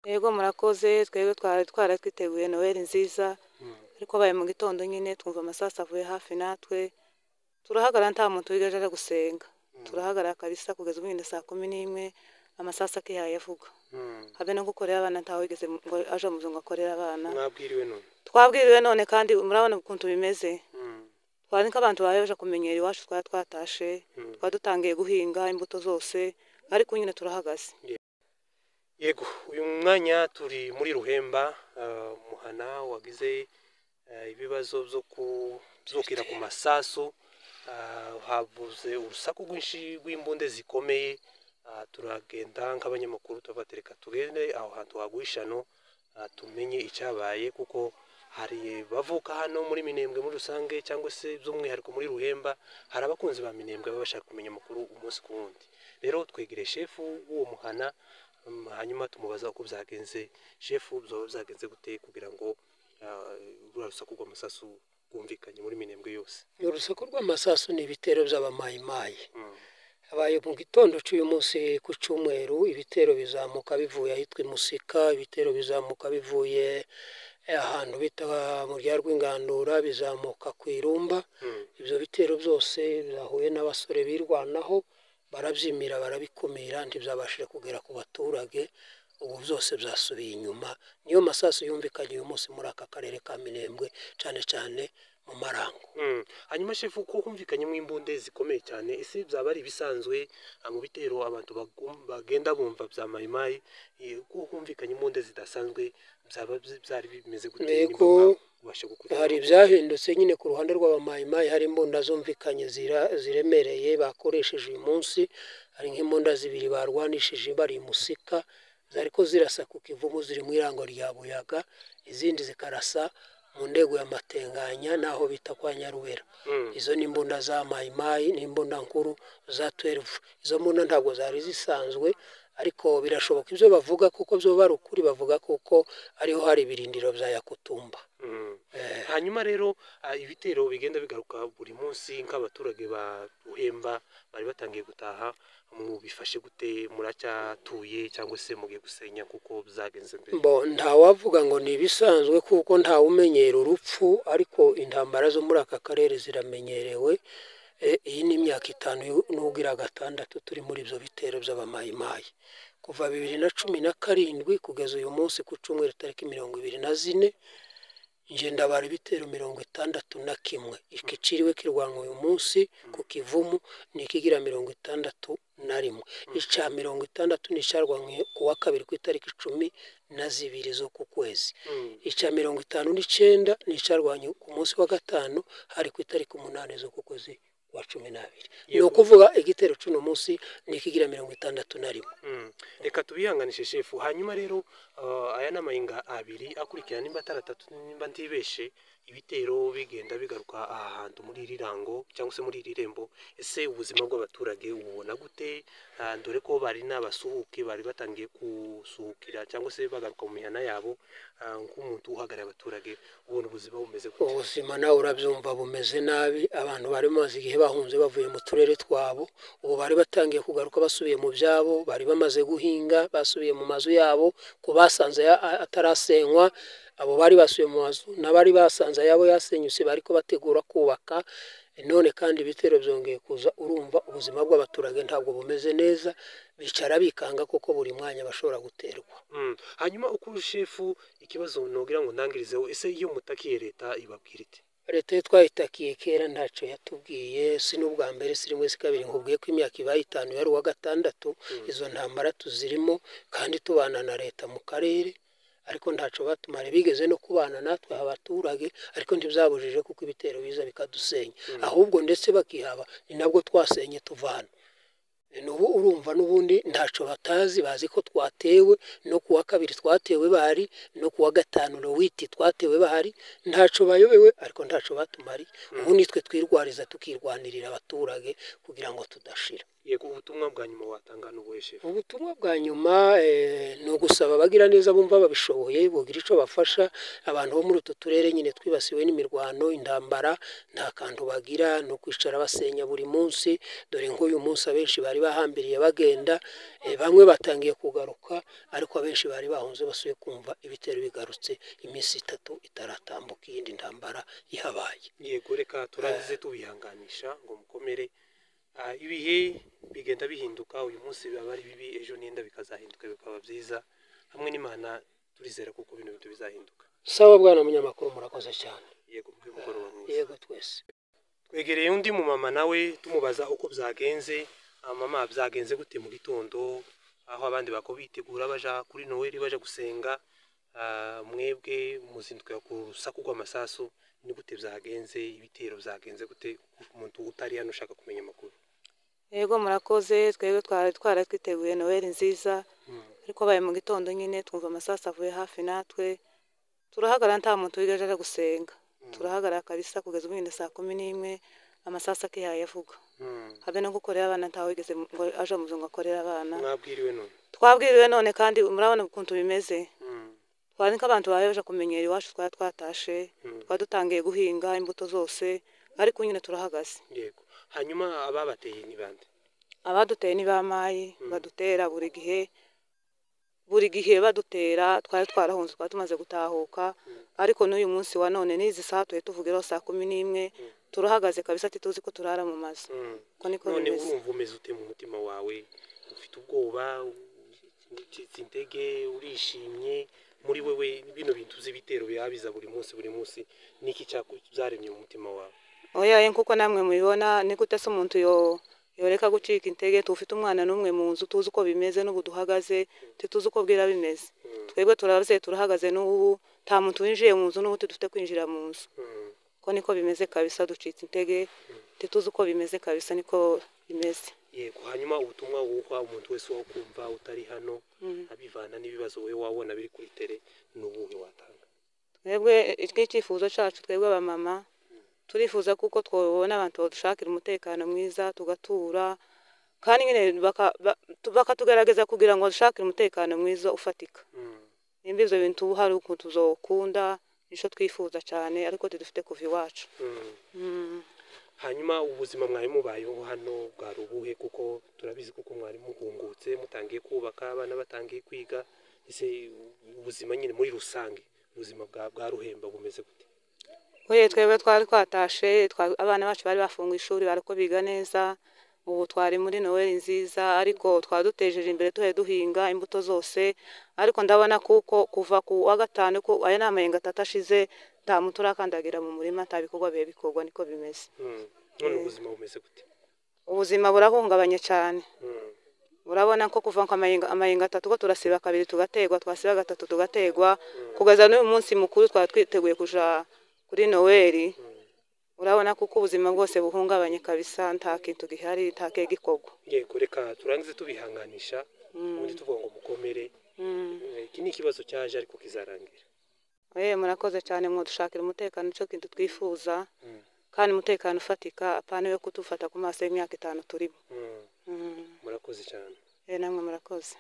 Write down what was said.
Yego murakoze twebwe twari twaratwiteguye noheli nziza ariko abaye mu gitondo nyine twumva amasasu avuye hafi natwe turahagarara nta muntu wigaje aje gusenga turahagarara kabisa kugeza ubu nyine saa kumi n'imwe amasasu akihaye avuga habe no gukorera abana ntawe wigeze ngo aje mu ngo akorera abana mwabwiriwe none twabwiriwe none kandi murabona ukuntu bimeze twari nk'abantu baje baje kumenyera iwacu twari twatashe twari dutangiye guhinga imbuto zose ariko ubu nyine turahagaze yego uyu mwanya turi muri ruhemba ah, muhana wagize ah, ibibazo byo ku- byokira ku masasu Ah, habuze urusaku rwinshi rw'imbunde zikomeye Ah, turagenda nk'abanyamakuru turavuga reka tugende aho hantu hagwishano tumenye icyabaye kuko hari bavuka hano muri minembwe muri rusange cyangwa se by'umwihariko muri ruhemba hari abakunzi ba minembwe baba bashaka kumenya amakuru umunsi ku wundi rero twegere shefu w'uwo muhana Mm, hanyuma tumubaza uko byagenze shefu byaba byagenze gute kugira ngo ah, ruriya rusaku rw'amasasu rwumvikanye muri minembwe yose urusaku rw'amasasu ni ibitero by'abamayimayi habaye mu gitondo cy'uyu munsi ku cyumweru ibitero bizamuka bivuye ahitwa i musika ibitero bizamuka bivuye ahantu bita mu rya rw'ingandura bizamuka ku irumba ibyo bitero byose byahuye n'abasore birwanaho barabyimira barabikumira ntibyabashije kugera ku baturage ubu byose byasubiye inyuma niyo masasu yumvikanye uyu munsi muri aka karere ka minembwe cyane cyane mu marango Mm. hanyuma shefu ko humvikanye mu imbunde zikomeye cyane ese byaba ari ibisanzwe ah, mu bitero abantu bagum- bagenda bumva bya mayimayi eh, ko humvikanye imbunde zidasanzwe byaba byi- byari bimeze gute Yego. ubashe hari ibyahindutse nyine ku ruhande rw'abamayimayi hari imbunda zumvikanye zira- ziremereye bakoresheje uyu munsi hari nk'imbunda zibiri barwanishije bari i musika zari ko zirasa ku kivumu ziri mu irango rya buyaga izindi zikarasa mu ndego ya matenganya n'aho bita kwa nyarubera izo ni imbunda za mayimayi ni imbunda nkuru za 12 izo mbunda ntabwo zari zisanzwe ariko birashoboka ibyo bavuga kuko byo bari ukuri bavuga kuko ariho hari ibirindiro bya yakutumba Mm. Eh, hanyuma rero ah, ibitero bigenda bigaruka buri munsi nk'abaturage ba ruhemba bari batangiye gutaha mu bifashe gute muracyatuye cyangwa se mugiye gusenya kuko byagenze mbere bo ntawavuga ngo ni ibisanzwe kuko ntawe umenyera urupfu ariko intambara zo muri aka karere ziramenyerewe Eh, iyi ni imyaka itanu y'u- nubwo iri gatandatu turi muri ibyo bitero by'abamayimayi kuva bibiri na cumi na karindwi kugeza uyu munsi ku cyumweru tariki mirongo ibiri na zine nje ndabara ibitero mirongo itandatu na kimwe ikiciriwe kirwanwa uyu munsi ku kivumu ni ikigira mirongo itandatu na rimwe icya mirongo itandatu ni icyarwanwe ku wa kabiri ku itariki icumi na zibiri zo ku kwezi Mm. icya mirongo itanu n'icyenda ni icyarwanye ku munsi wa gatanu hari ku itariki umunani zo ku kwezi kwa cumi n'abiri ni Yego. ukuvuga igitero cy'uno munsi ni ikigira mirongo itandatu na rimwe Mm. reka tubihanganishe shefu hanyuma rero ah, aya ni amahinga abiri akurikirana nimba atari atatu nimba ntibeshe ibitero bigenda bigaruka aha hantu muri iri rango cyangwa se muri iri rembo ese ubuzima bw'abaturage ububona gute Ah, dore ko bari n'abasuhuke bari batangiye gusuhukira cyangwa se bagaruka mu mihana yabo ah, nk'umuntu uhagarariye abaturage ubona ubuzima bumeze gute ubuzima nawe urabyumva bumeze nabi abantu bari bamaze igihe bahunze bavuye mu turere twabo ubu bari batangiye kugaruka basubiye mu byabo bari bamaze guhinga basubiye mu mazu yabo ku basanze ya- a- atarasenywa abo bari basubiye mu mazu n'abari basanze ayabo yasenyutse bari ko bategura kubaka none kandi ibitero byongeye kuza urumva ubuzima bw'abaturage ntabwo bumeze neza bicara bikanga kuko buri mwanya bashobora guterwa Mm. hanyuma uko shefu ikibazo nogira ngo ndangirizeho ese iyo mutakiye leta ibabwira ite leta yo twayitakiye kera ntacyo yatubwiye si n'ubwa mbere si rimwe si kabiri nkubwiye ko imyaka ibaye itanu yari uwa gatandatu izo ntambara tuzirimo kandi tubana na leta mu karere ariko ntacyo batumara bigeze no kubana natwe abaturage ariko ntibyabujije kuko ibitero biza bikadusenya ahubwo ndetse bakihaba ni nabwo twasenye tuvana nubu urumva n'ubundi ntacyo batazi bazi ko twatewe no ku wa kabiri twatewe bahari no ku wa gatanu rowiti twatewe bahari ntacyo bayobewe ariko ntacyo batumariye ubu nitwe twirwariza tukirwanirira abaturage kugira ngo tudashira yego ubutumwa bwa nyuma watanga n'ubuhe shefu ubutumwa bwa nyuma eh, ni ugusaba gusaba abagira neza bumva babishoboye bugira icyo bafasha abantu bo muri utu turere nyine twibasiwe n'imirwano intambara nta kantu bagira ni ukwicara basenya buri munsi dore nk'uyu munsi abenshi bari bahambiriye bagenda eh, bamwe batangiye kugaruka ariko abenshi bari bahunze basuye kumva ibitero bigarutse iminsi itatu itaratambuka iyindi ntambara ihabaye yego reka turangize tubihanganisha ngo mukomere Ah, ibihe bigenda bihinduka uyu munsi biba ari bibi ejo n'inda bikazahinduka bikaba byiza hamwe n'imana turizera kuko ibintu bintu bizahinduka sawa bwana munyamakuru murakoze cyane yego bw'umugoroba mwiza yego twese twegereye undi mumama nawe tumubaza uko byagenze Ah, mama byagenze gute mu gitondo aho abandi bako bitegura baja kuri noweli baja gusenga Ah, mwebwe muzinduka ku rusaku rw'amasasu ni gute byagenze ibitero byagenze gute umuntu utari hano ushaka kumenya amakuru yego murakoze twebwe twari twara twiteguye noweli nziza ariko baye mu gitondo nyine twumva amasasu avuye hafi natwe turahagara nta muntu wigaje aja gusenga turahagarara kabisa kugeza ubu nyine saa kumi n'imwe amasasu akihaye avuga habe no gukorera abana ntawe wigeze mu- ngo aje mu nzu ngo akorere abana mwabwiriwe none twabwiriwe none kandi murabona ukuntu bimeze Mm. twari nk'abantu baje baje kumenyera iwacu twari twatashe twari dutangiye guhinga imbuto zose ariko nyine turahagaze yego hanyuma ababateye ni bande abaduteye ni ba mayi badutera buri gihe buri gihe badutera twari twarahunze twari tumaze gutahuka ariko n'uyu munsi wa none n'izi saha turi tuvugiraho saa kumi n'imwe turahagaze kabisa ntituzi ko turara mu mazu Mm. uko niko none bimeze urumva umeze ute mu mutima wawe ufite ubwoba ucitse intege urishimye muri wewe bino bintu z'ibitero bihabiza buri munsi buri munsi niki cyaku- byaremye mu mutima wawe oya ye nk'uko namwe mubibona ni gute se umuntu yo- yoreka gucika intege tufite umwana n'umwe mu nzu tuzi uko bimeze n'ubu duhagaze ntituzi uko bwira bimeze twebwe turabye turahagaze n'ubu nta muntu winjiye mu nzu n'ubu tudufite kwinjira mu nzu Mm. ko niko bimeze kabisa ducitse intege ntituzi uko bimeze kabisa niko bimeze yego hanyuma ubutumwa wuha umuntu wese wo kumva utari hano abivana n'ibibazo wowe wabona biri kuri tere ni ubuhe watanga twebwe icyifuzo cyacu twebwe abamama turifuza kuko twabona abantu badushakira umutekano mwiza tugatura kandi nyine baka- ba- tu- bakatugaragaza kugira ngo badushakire umutekano mwiza ufatika Mm. nimba ibyo bintu hari ukuntu tuzokunda nicyo twifuza cyane ariko tudufite kuva iwacu Mm. Mm. hanyuma ubuzima mwari mubayeho hano bwari ubuhe kuko turabizi kuko mwari muhungutse mutangiye kubaka abana batangiye kwiga ese ubuzima nyine muri rusange ubuzima bwa bwa ruhemba bumeze gute Oye twebwe twari twatashe twa- abana bacu bari bafunguye ishuri bari ko biga neza ubu twari muri noweli nziza ariko twadutejeje imbere tuhe duhinga imbuto zose ariko ndabona kuko kuva ku wa gatanu ko aya ni amayenga atatu ashize nta muntu urakandagira mu murima nta bikorwa bihe bikorwa niko bimeze Mm. none ubuzima bumeze gute ubuzima burahungabanye cyane Mm. urabona ko kuva ku amayenga amayenga atatu ko turasiba kabiri tugategwa twasiba gatatu tugategwa kugeza n'uyu munsi mukuru twari twiteguye kuja kuri noweli urabona kuko ubuzima bwose buhungabanye kabisa nta kintu gihari nta kege gikorwa yego reka turangize tubihanganisha ubundi tuvuga ngo mukomere Eh, iki ni ikibazo cyaje ariko kizarangira yewe murakoze cyane mwadushakira umutekano cyo kintu twifuza Mm. kandi umutekano ufatika apana yo kudufata ku maso y'imyaka itanu turimo Mm. murakoze cyane yewe namwe murakoze